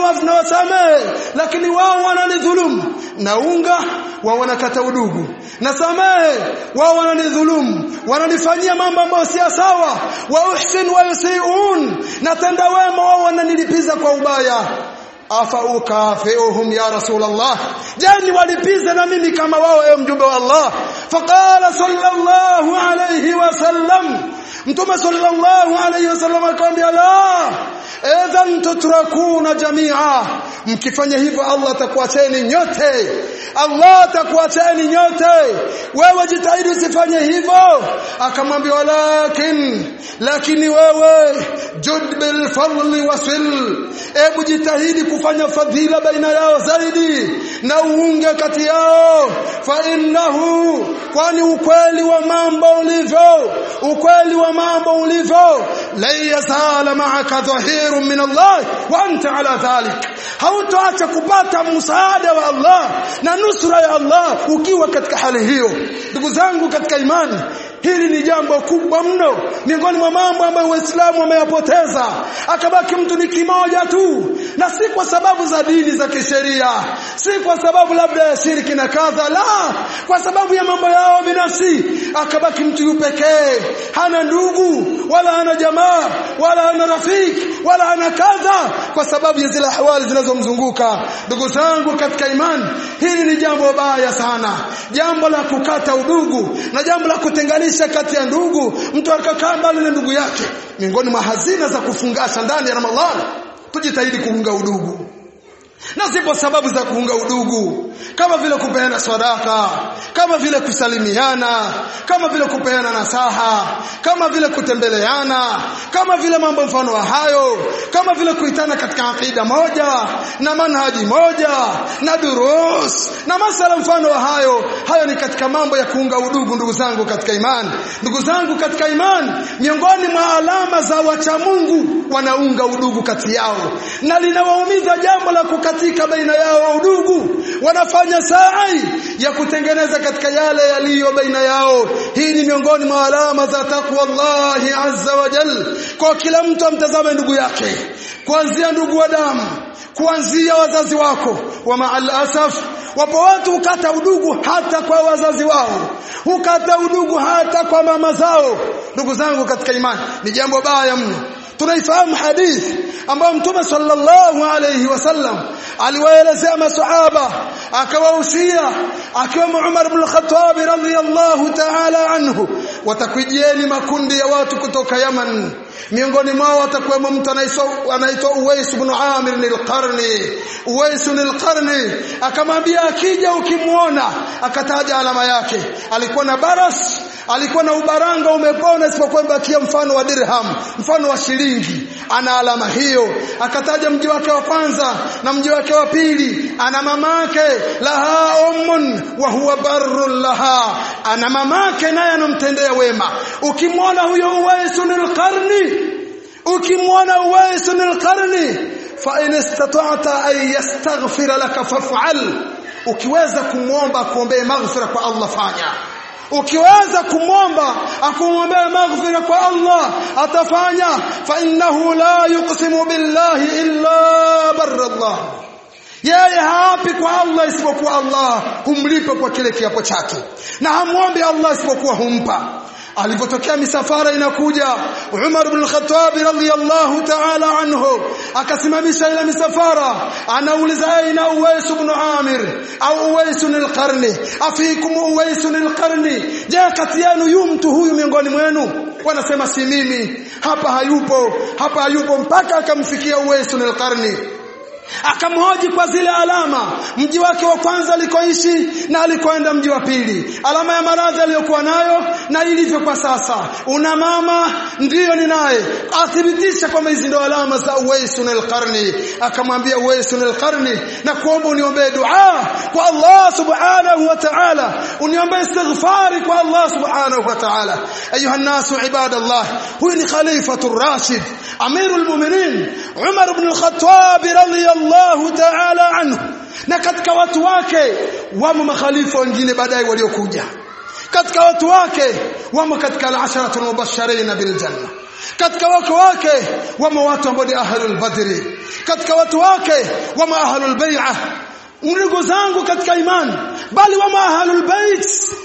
wasamehe lakini wao wananidhulum naunga wao wanakata udugu na samehe wao wananidhulum wananifanyia mambo ambayo si sawa wa uhsin wa yusiun na tenda wema wao wananilipiza kwa ubaya afa ukafiuhum ya rasulullah jani walipiza na mimi kama wao ewe mjumbe wa Allah faqala sallallahu alayhi wasallam mtume sallallahu alayhi wasallam akamwambia la idhan tutrakuna jamia mkifanya hivyo Allah atakuacheni nyote Allah atakuacheni nyote wewe jitahidi usifanye hivyo akamwambia walakin lakini wewe jud bil fadli wasil ebu jitahidi kufanya fadhila baina yao zaidi na uunge kati yao fa innahu kwani ukweli wa mambo ulivyo ukweli wa mambo ulivyo la yazala ma'aka dhahirun min Allah wa anta ala dhalik hautoacha kupata msaada wa Allah na nusra ya Allah ukiwa katika hali hiyo ndugu zangu katika imani hili ni jambo kubwa mno miongoni mwa mambo ambayo waislamu wameyapoteza akabaki mtu ni kimoja tu na si kwa sababu za dini za kisheria si kwa sababu labda ya shirki na kadha la kwa sababu ya mambo yao binafsi akabaki mtu yu pekee hana ndugu wala hana jamaa wala hana rafiki wala hana kadha kwa sababu ya zile hawali zinazomzunguka ndugu zangu katika imani hili ni jambo baya sana jambo la kukata udugu na jambo la kutenganisha kati ya ndugu mtu akakaa mbali na ndugu yake miongoni mwa hazina za kufungasha ndani ya Ramadhani tujitahidi kuunga udugu na zipo sababu za kuunga udugu kama vile kupeana sadaka kama vile kusalimiana kama vile kupeana nasaha kama vile kutembeleana kama vile mambo mfano wa hayo kama vile kuitana katika akida moja na manhaji moja na durus na masala mfano wa hayo hayo ni katika mambo ya kuunga udugu ndugu zangu katika imani ndugu zangu katika imani miongoni mwa alama za wacha Mungu wanaunga udugu kati yao na linawaumiza jambo la kukatika baina yao udugu wanafanya sa'i ya kutengeneza katika yale yaliyo baina yao hii ni miongoni mwa alama za takwa Allah azza wa jal kwa kila mtu amtazame ndugu yake kuanzia ndugu wa damu kuanzia wazazi wako wa ma'al asaf wapo watu hukata udugu hata kwa wazazi wao hukata udugu hata kwa mama zao ndugu zangu katika imani ni jambo baya mno tunaifahamu hadithi ambayo mtume sallallahu alayhi wasallam aliwaelezea masahaba akawahusia akiwemo Umar ibn Khattab radhiyallahu ta'ala anhu watakujieni makundi ya watu kutoka Yaman miongoni mwao watakuwemo mtu anaitwa Uwais ibn Amir al-Qarni Uwais al-Qarni akamwambia akija ukimwona akataja alama yake alikuwa na baras alikuwa na ubaranga umepona isipokuwa mbakia mfano wa dirham mfano wa shilingi ana alama hiyo akataja mji wake wa kwanza na mji wake wa pili ana mamake laha ummun wa huwa barrun laha ana mamake naye anamtendea wema ukimwona huyo uwaisun alqarni ukimwona uwaisun alqarni fa in istata'ta an yastaghfira laka faf'al ukiweza kumwomba kuombee maghfira kwa Allah fanya ukiweza kumwomba akumwombea maghfira kwa Allah atafanya fa innahu la yuqsimu billahi illa barra Allah yeye haapi kwa Allah isipokuwa Allah humlipa kwa kile kiapo chake na hamwombi Allah isipokuwa humpa alipotokea misafara inakuja Umar ibn al-Khattab radhiyallahu ta'ala anhu akasimamisha ile misafara anauliza aina Uwais ibn Amir au Uwais al-Qarni afikum Uwais al-Qarni je kati yenu yu mtu huyu miongoni mwenu wanasema si mimi hapa hayupo hapa hayupo mpaka akamfikia Uwais al-Qarni akamhoji kwa zile alama mji wake wa kwanza alikoishi na alikoenda mji wa pili alama ya maradhi aliyokuwa nayo na ilivyo kwa sasa una mama ndiyo ninaye athibitisha kwamba hizi ndio alama za Uwaisun al-Qarni akamwambia Uwaisun al-Qarni na kuomba uniombee dua kwa Allah subhanahu wa ta'ala uniombee istighfari kwa Allah subhanahu wa ta'ala ayuha nasu ibadallah huyu ni khalifatu rashid amirul mu'minin Umar ibn al-Khattab radiyallahu radiyallahu ta'ala anhu na katika watu wake wamo makhalifa wengine baadaye waliokuja katika watu wake wamo katika al-asharatul mubashirin bil janna katika watu wake wamo watu ambao ni ahlul badri katika watu wake wamo ahlul bai'ah ndugu zangu katika imani bali wamo ahlul bait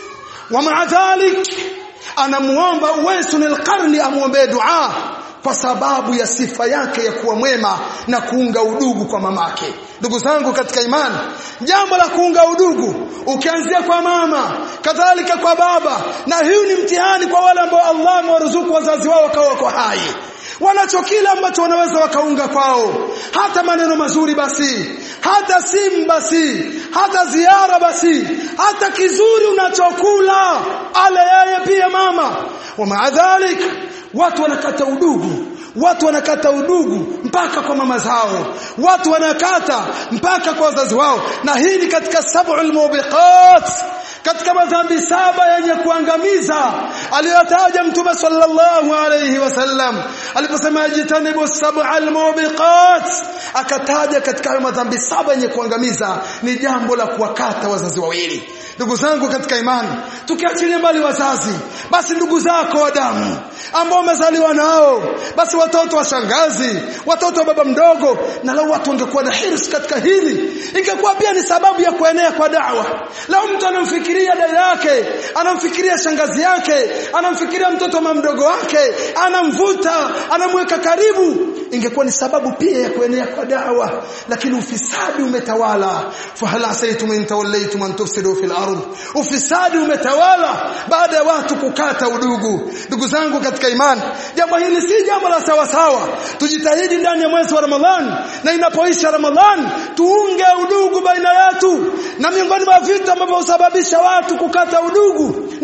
wa ma'a dhalik anamuomba Uwaisun al-Qarni amuombe dua kwa sababu ya sifa yake ya kuwa mwema na kuunga udugu kwa mamake ndugu zangu katika imani jambo la kuunga udugu ukianzia kwa mama kadhalika kwa baba na hii ni mtihani kwa wale ambao Allah amewaruzuku wazazi wao wakawa wako hai wanacho kila ambacho wanaweza wakaunga kwao hata maneno mazuri basi hata simu basi hata ziara basi hata kizuri unachokula ale yeye pia mama wa maadhalik watu wanakata udugu watu wanakata udugu mpaka kwa mama zao watu wanakata mpaka kwa wazazi wao na hii ni katika sab'ul mubiqat katika madhambi saba yenye kuangamiza aliyotaja mtume sallallahu alayhi wasallam aliposema jitanibu sab'al mubiqat akataja katika hayo madhambi saba yenye kuangamiza ni jambo la kuwakata wazazi wawili ndugu zangu katika imani tukiachilia mbali wazazi basi ndugu zako wa damu ambao umezaliwa nao basi watoto wa shangazi watoto wa baba mdogo na lau watu wangekuwa na hirs katika hili ingekuwa pia ni sababu ya kuenea kwa dawa lau mtu anamfikiria dada yake anamfikiria shangazi yake anamfikiria mtoto wa mdogo wake anamvuta anamweka karibu ingekuwa ni sababu pia ya kuenea kwa dawa lakini ufisadi umetawala fahala asaitum in tawallaytum an tufsidu fil ardh ufisadi umetawala baada ya watu kukata udugu ndugu zangu katika imani jambo hili si jambo la sawa sawa tujitahidi ndani ya mwezi wa Ramadhan na inapoisha Ramadhan tuunge udugu baina yetu na miongoni mwa vitu ambavyo husababisha watu kukata udugu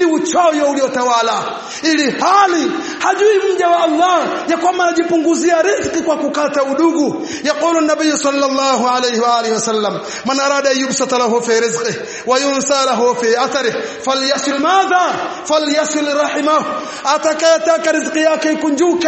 ni uchoyo uliotawala ili hali hajui mja wa Allah ya kwamba anajipunguzia riziki kwa kukata udugu yaqulu nabii sallallahu alayhi wa alihi wasallam man arada yubsata lahu fi rizqihi wa yunsa lahu fi atharihi falyasil madha falyasil rahimahu atakayetaka riziki yake ikunjuke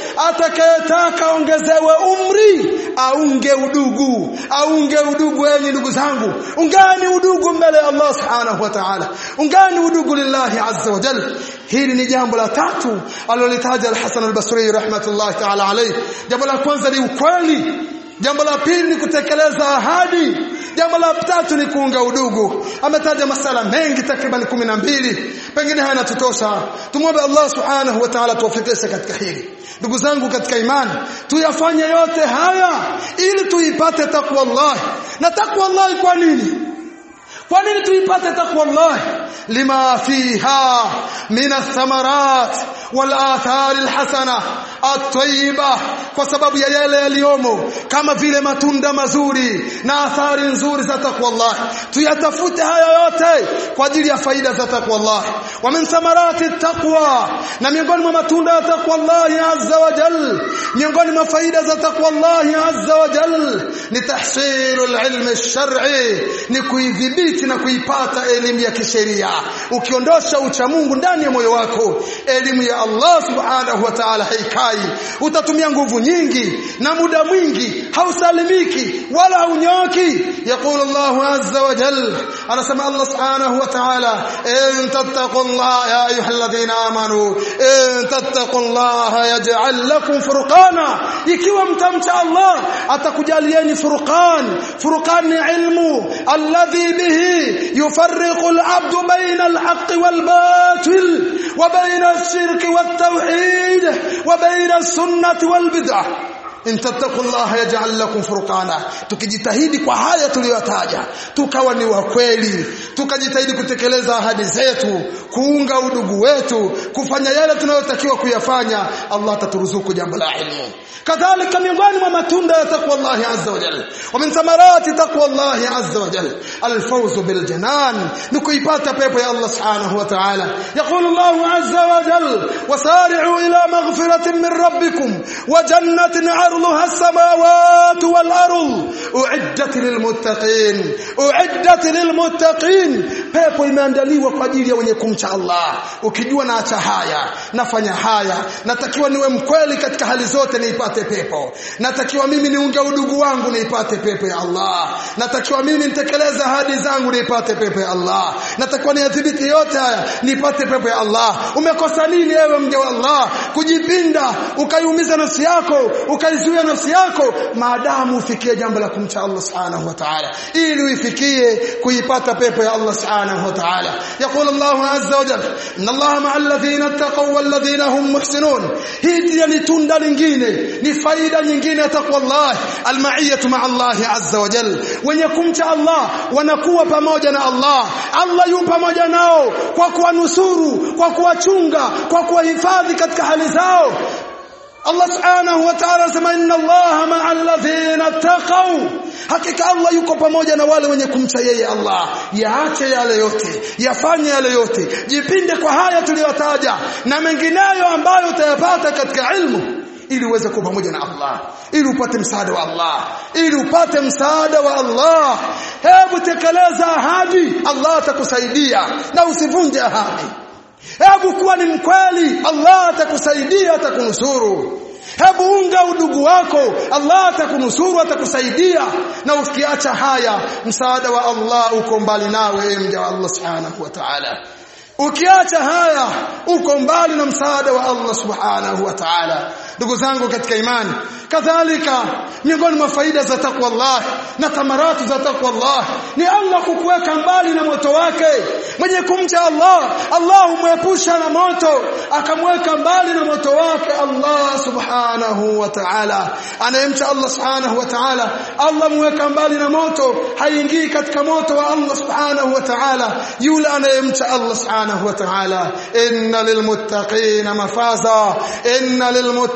atakayetaka ongezewe umri aunge udugu aunge udugu enyi ndugu zangu ungani udugu mbele ya Allah subhanahu wa ta'ala ungani udugu lillahi azza wa jalla hili ni jambo la tatu alilolitaja al-Hasan al-Basri rahmatullahi ta'ala alayhi jambo la kwanza ni ukweli jambo la pili ni kutekeleza ahadi jambo la tatu ni kuunga udugu ametaja masala mengi takriban kumi na mbili pengine haya yanatutosha tumwombe Allah subhanahu wa ta'ala tuwafikishe katika hili ndugu zangu katika imani tuyafanye yote haya ili tuipate takwa Allah na takwa Allah kwa nini kwa nini tuipate takwa Allah lima fiha min athamarat wal athar alhasana at-tayyiba kwa sababu ya yale yaliyomo kama vile matunda mazuri na athari nzuri za takwa Allah tuyatafute haya yote kwa ajili ya faida za takwa Allah wa min thamarati taqwa na miongoni mwa matunda ya takwa Allah azza wa jal miongoni mwa faida za takwa Allah azza wa jal ni tahsilul ilmi ash-shar'i ni kuidhibiti na kuipata elimu ya kisheria ukiondosha ucha Mungu ndani ya moyo wako elimu ya Allah subhanahu wa ta'ala haikai utatumia nguvu nyingi na muda mwingi hausalimiki wala haunyoki يقول الله عز وجل أنا سمع الله سبحانه وتعالى إن تتقوا الله يا أيها الذين آمنوا إن تتقوا الله يجعل لكم فرقانا ikiwa mtamcha Allah atakujalieni furqan furqan ni ilmu alladhi bihi yufarriqu al-'abdu bayna al-haqq wal-batil wa bayna ash-shirk wat-tauhid wa bayna as-sunnah wal-bid'ah in tattaqullaha yaj'al lakum furqana tukijitahidi kwa haya tuliyotaja tukawa ni wa kweli tukajitahidi kutekeleza ahadi zetu kuunga udugu wetu kufanya yale tunayotakiwa kuyafanya Allah ataturuzuku jambo la ilmu kadhalika miongoni mwa matunda ya takwa Allah azza wa jalla wa min thamarati takwa Allah azza wa jalla alfawz bil janan ni kuipata pepo ya Allah subhanahu wa ta'ala yaqulu Allah azza wa jalla wasari'u ila maghfiratin min rabbikum wa jannatin عرضها السماوات والأرض أعدت للمتقين أعدت للمتقين pepo imeandaliwa kwa ajili ya wenye kumcha Allah ukijua naacha haya nafanya haya natakiwa niwe mkweli katika hali zote niipate pepo natakiwa mimi niunge udugu wangu niipate pepo ya Allah natakiwa mimi nitekeleze ahadi zangu niipate pepo ya Allah natakiwa niadhibiti yote haya niipate pepo ya Allah umekosa nini ewe mja wa Allah kujipinda ukaiumiza nafsi yako ukaizuia nafsi yako maadamu ufikie jambo la kumcha Allah subhanahu wa ta'ala ili uifikie kuipata pepo ya Allah subhanahu wa ta'ala يقول الله عز وجل ان الله مع الذين اتقوا والذين هم محسنون hii ni tunda lingine ni faida nyingine ya takwa Allah almaiyatu ma Allah azza wa jalla wenye kumcha Allah wanakuwa pamoja na Allah Allah yu pamoja nao kwa kuwanusuru kwa kuwachunga kwa kuwahifadhi katika hali zao Allah subhanahu wa ta'ala anasema inna Allah ma'a alladhina taqaw hakika Allah yuko pamoja na wale wenye kumcha yeye Allah yaache yale yote yafanye yale yote jipinde kwa haya tuliyotaja na mengineyo ambayo utayapata katika ilmu ili uweze kuwa pamoja na Allah ili upate msaada wa Allah ili upate msaada wa Allah hebu tekeleza ahadi Allah atakusaidia na usivunje ahadi hebu kuwa ni mkweli Allah atakusaidia atakunusuru hebu unga udugu wako Allah atakunusuru atakusaidia na ukiacha haya msaada wa Allah uko mbali nawe mja wa Allah subhanahu wa ta'ala ukiacha haya uko mbali na msaada wa Allah subhanahu wa ta'ala ndugu zangu katika imani kadhalika miongoni mwa faida za takwa Allah na tamaratu za takwa Allah ni Allah kukuweka mbali na moto wake mwenye kumcha Allah Allah humwepusha na moto akamweka mbali na moto wake Allah subhanahu wa ta'ala anayemcha Allah subhanahu wa ta'ala Allah mweka mbali na moto haingii katika moto wa Allah subhanahu wa ta'ala yule anayemcha Allah subhanahu wa ta'ala inna lilmuttaqina mafaza inna lilmuttaqina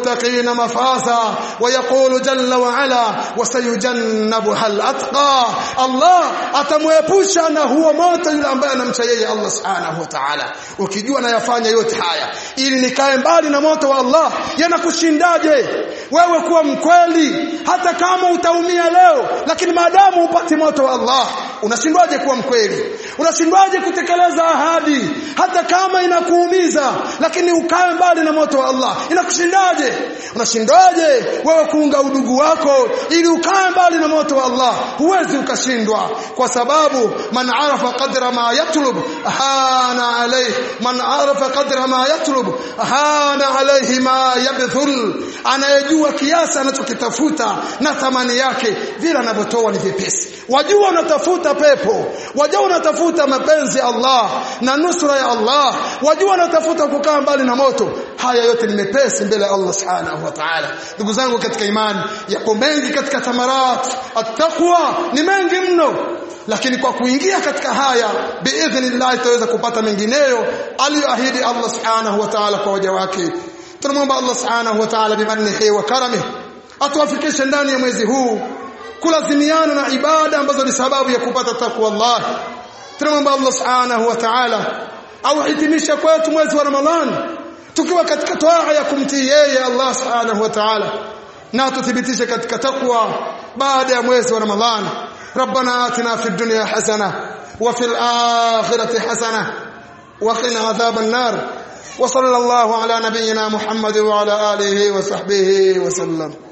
للمتقين مفازا ويقول جل وعلا وسيجنبها الأتقى الله atamwepusha na huo moto yule ambaye anamcha yeye Allah subhanahu wa ta'ala ukijua nayafanya yote haya ili nikae mbali na moto wa Allah yanakushindaje wewe kuwa mkweli hata kama utaumia leo lakini maadamu upati moto wa Allah unashindwaje kuwa mkweli unashindwaje kutekeleza ahadi hata kama inakuumiza lakini ukae mbali na moto wa Allah inakushindaje unashindwaje wewe kuunga udugu wako ili ukae mbali na moto wa Allah huwezi ukashindwa kwa sababu man arafa qadra ma yatlub hana alayhi man arafa qadra ma yatlub hana alayhi ma yabthul anayejua kiasi anachokitafuta na thamani yake vile anavyotoa ni vipesi wajua unatafuta pepo wajua unatafuta mapenzi ya Allah na nusra ya Allah wajua unatafuta kukaa mbali na moto haya yote ni mepesi mbele ya Allah subhanahu wa ta'ala ndugu zangu katika imani yako mengi katika tamarat attaqwa ni mengi mno lakini kwa kuingia katika haya biidhnillah tutaweza kupata mengineyo aliyoahidi Allah subhanahu wa ta'ala kwa waja wake tunamwomba Allah subhanahu wa ta'ala bimannihi wa karamihi atuwafikishe ndani ya mwezi huu kulazimiana na ibada ambazo ni sababu ya kupata takwa Allah tunamwomba Allah subhanahu wa ta'ala auhitimishe kwetu mwezi wa Ramadhani tukiwa katika toaa ya kumtii yeye Allah subhanahu wa ta'ala na tuthibitishe katika takwa baada ya mwezi wa Ramadhani ربنا آتنا في الدنيا حسنة وفي الآخرة حسنة وقنا عذاب النار وصلى الله على نبينا محمد وعلى آله وصحبه وسلم